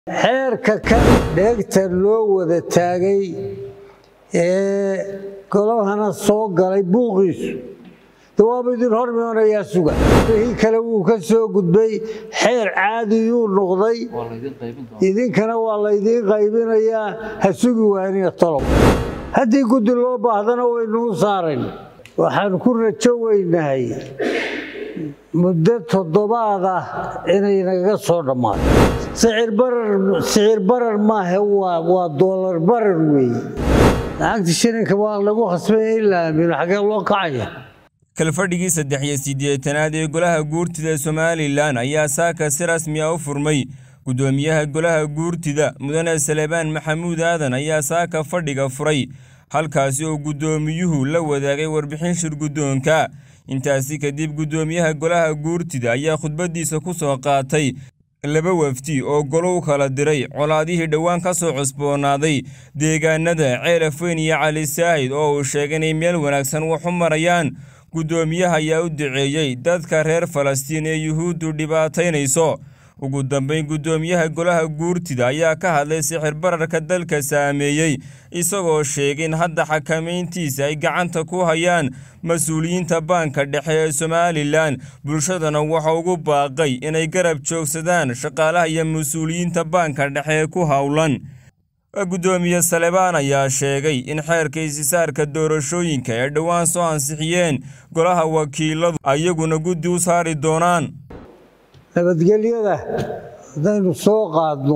xeerka kan dheegta loo wada taagay ee golahana soo galay buuqiisu dawaaba idin hormoonayaa suga wixii kale wuu ka soo gudbay xeer caadiyuu noqday idinkana waa laydiin qaybinayaa ha sugi waanina tolob haddii guddi loo baahdana waynuu saarayn waxaan ku rajo weynahay muddo toddobaad ah inay nagaga soo dhammaato sicir barar maahe waa doolar barar weeye lacagta shilinka waa lagu khasbay in la aamino xagee loo kacaya kalfadhigii saddex iyo siddeetanaad ee golaha guurtida somalilan ayaa saaka si rasmi a u furmay guddoomiyaha golaha guurtida mudane salebaan maxamuud aadan ayaa saaka fadhiga furay halkaasi oo guddoomiyuhu la wadaagay warbixin shir guddoonka intaasi kadib guddoomiyaha golaha guurtida ayaa khudbaddiisa ku soo qaatay laba wafdi oo golo u kala diray colaadihii dhowaan ka soo cusboonaaday deegaanada ceelaf weyn iyo cali saahid oo uu sheegay inay meel wanaagsan wax u marayaan guddoomiyaha ayaa u duceeyey dadka reer falastiin ee yuhuuddu dhibaataynayso ugu dambayn guddoomiyaha golaha guurtida ayaa ka hadlay sixir bararka dalka saameeyey isagoo sheegay in hadda xakamayntiisa ay gacanta ku hayaan mas-uuliyiinta baanka dhexe ee somalilan bulshadana waxa ugu baaqay inay garab joogsadaan shaqaalaha iyo mas-uuliyiinta baanka dhexe ee ku howlan guddoomiye salebaan ayaa sheegay in xeerka isisaarka doorashooyinka ee dhowaan soo ansixiyeen golaha wakiiladu ayaguna guddi u saari doonaan nabadgelyada haddaynu soo qaadno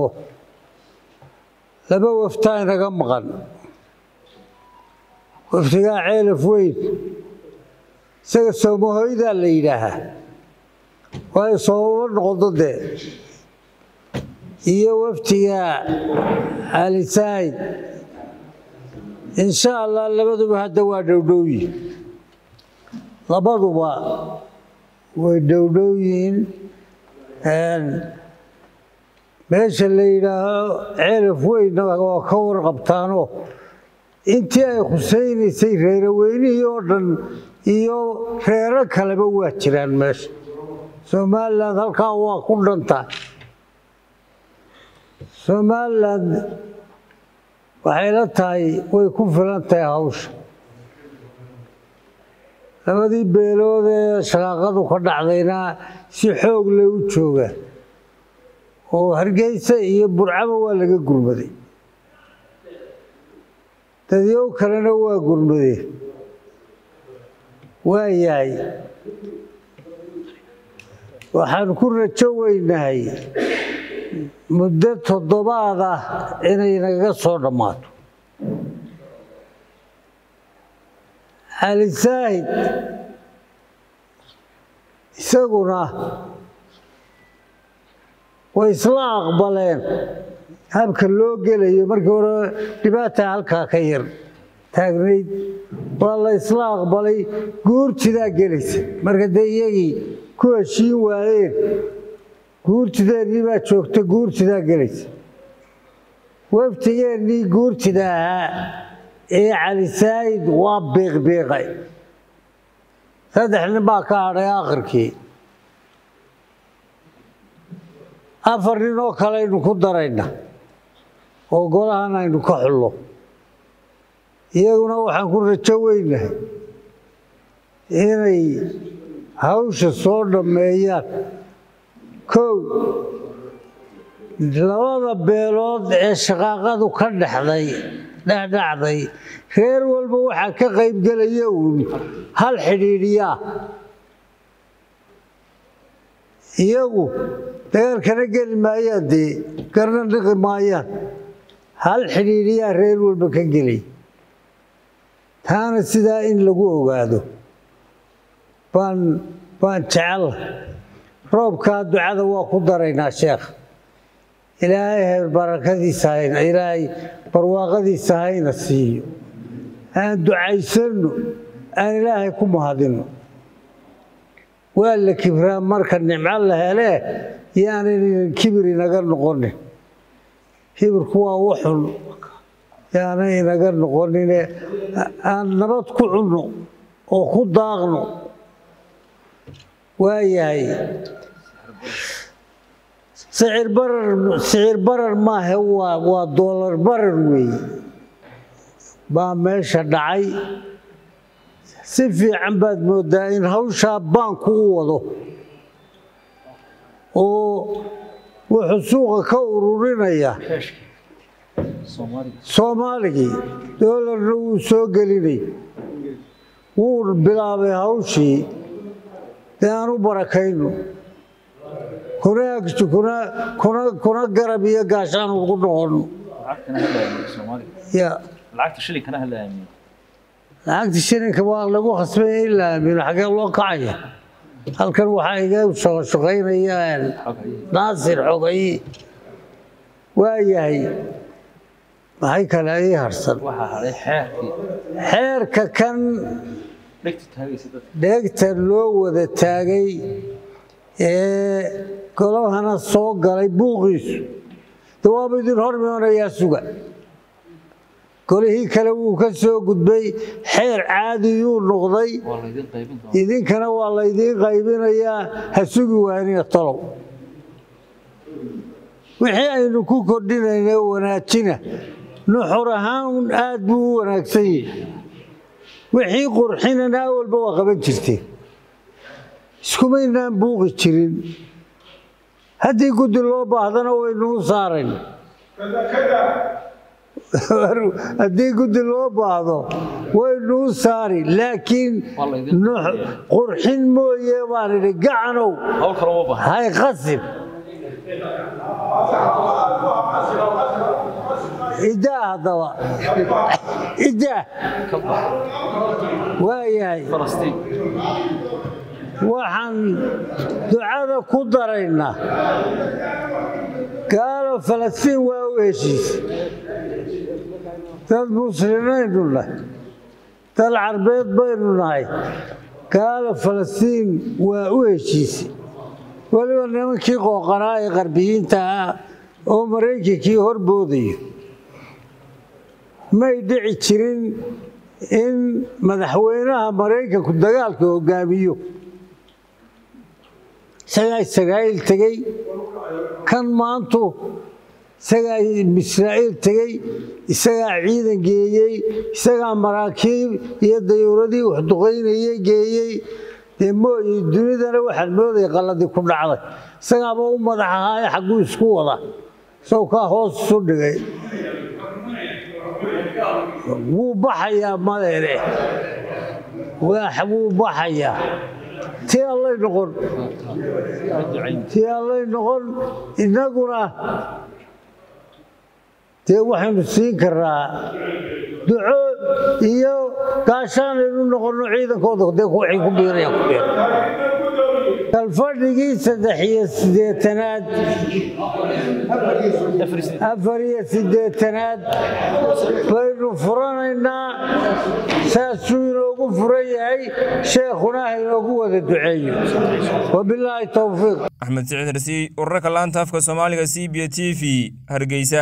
laba waftaa inaga maqan waftigaa ceelaf weyn isaga soomahoydaa la yidhaahaa waayo soomama noqodo dee iyo waftiga cali saahid insha allah labaduba hadda waa dhowdhowyi labaduba way dhowdhow yihiin meesha la yidhaaho ceelaf weynna waa ka warqabtaanoo intii ay khusaynaysay reero weynihii oo dhan iyo reero kaleba waa jiraan meesha somalilan halkaa waa ku dhantaa somalilan waxay la tahay way ku filan tahay hawsha labadii beelood ee shaqaaqadu ka dhacdayna si xoog leh u jooga oo hargeysa iyo burcaba waa laga gurmaday dadyow kalena waa gurmadeen waa yahay waxaan ku rajo weynahay muddo toddobaad ah inay nagaga soo dhammaato cali saahid isaguna way isla aqbaleen habka loo gelayo markii hore dhibaata halkaa ka yar taagnayd waa la isla aqbalay guurtidaa gelaysa marka dee iyagii ku heshiin waayeen guurtideennii baa joogta guurtidaa gelaysa waftigeennii guurtida ahaa ee cali saahid waa biiqbiiqay saddex nin baa ka hadhay akhirkii afar nin oo kale aynu ku darayna oo golahan aynu ka xullo iyaguna waxaan ku rajo weynahay inay hawsha soo dhammeeyaan kow labada beelood ee shaqaaqadu ka dhexday dhexdhacday reer walba waxaa ka qaybgelaya uun hal xidhiidhiyaa iyagu dagaalkana geli maayaan dee garna dhiqi maayaan hal xidhiidhiyaa reer walba ka gelay taana sidaa in lagu ogaado baan baan jecela roobkaa ducada waa ku daraynaa sheekh ilaahay heer barakadiisa hayna ilaahay barwaaqadiisa hayna siiyo aan ducaysanno aan ilaahay ku mahadinno waa la kibraa marka nimco la helee yaanaynan kibir inaga noqonin kibirku waa wuxun yaanay inaga noqonine aan nabad ku cunno oo ku daaqno waayahay sicir barar sicir barar maahe waa waa doolar barar weeye baa meesha dhacay si fiican baad mooddaa in hawshaa baanku u wado oo wuxuu suuqa ka ururinaya soomaaligii doolarna wuu soo gelinay wuu bilaabay hawshii dee aan u barakayno kuna garab iyo gaashaan ugu noqono lacagta shilinka waa lagu khasbaya in la aamino xagee loo kacaya halkan waxaa iga shaqashaqaynayaan naasir xogayi waa yahay maxay kale ii harsan xeerka kan dheegta loo wada taagay ee golahana soo galay buuqiisu de waaba idin hormoonayaa suga golihii kale wuu ka soo gudbay xeer caadiyuu noqday idinkana waa laydiin qaybinayaa ha sugi waanina tolow wixii aynu ku kordhinayna wanaajina nuxur ahaan aad buu u wanaagsan yahi wixii qurxinana awalba waa qaban jirteen iskumaynaan buuqi jirin haddii guddi loo baahdana waynuu saarayn haddii guddi loo baahdo waynuu saari laakiin qurxin mooye baan idhi gacanow hay qasib idaa haddaba idaa waayahay waxaan ducada ku daraynaa gaalo falastiin waa u heshiisay dad muslimiinaynu nahay dad carbeed baynu nahay gaalo falastiin waa u heshiisay weliba nimankii qooqanaa ee qarbiyiinta ah oo maraykankii horboodayo may dhici jirin in madaxweynaha maraykanku dagaalka hogaamiyo isagaa israa'iil tegey kan maantu isagaa israa'iil tegey isagaa ciidan geeyey isagaa maraakiib iyo dayuuradii waxduqaynayey geeyey dee mooye dunidana waxaan moodaya qalladii ku dhacday isagaaba u madax ahaaye xagguu isku wada isagoo kaa hoos isu dhigay wuu baxayaa madeene wuu baxayaa tii allay noqon tii allay noqon innaguna dee waxaynu siin karaa duco iyo gaashaanaynu noqonno ciidankooda dee waxay ku biiraya ku biir kalfadhigii saddex iyo siddeetanaad afar iyo siddeetanaad baynu furanaynaa saasuu inoogu furan yahay sheekhuna ha inoogu wada duceeyo wabilaahi towfiiq axmed siciid rasiy urarka laanta afka soomaaliga c b t v hargeysa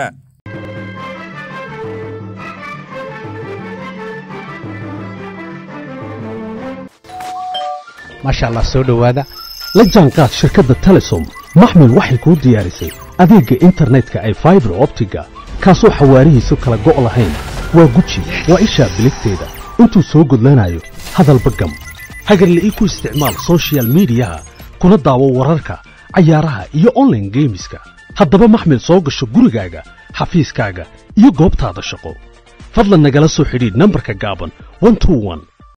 maasha allah soo dhowaada la jaanqaad shirkadda telesom maxmil waxay kuu diyaarisay adeegga internetka ay faibar optiga kaasoo xawaarihiisu kala go' lahayn waa guji waa ishaa biligteeda intuu soo gudlanayo hadalba gam hagarla'ii ku isticmaal sochial midiyaha kuna daawo wararka cayaaraha iyo onlaine geemiska haddaba maxmil soo gasho gurigaaga xafiiskaaga iyo goobtaada shaqo fadlan nagala soo xidhiidh nambarka gaaban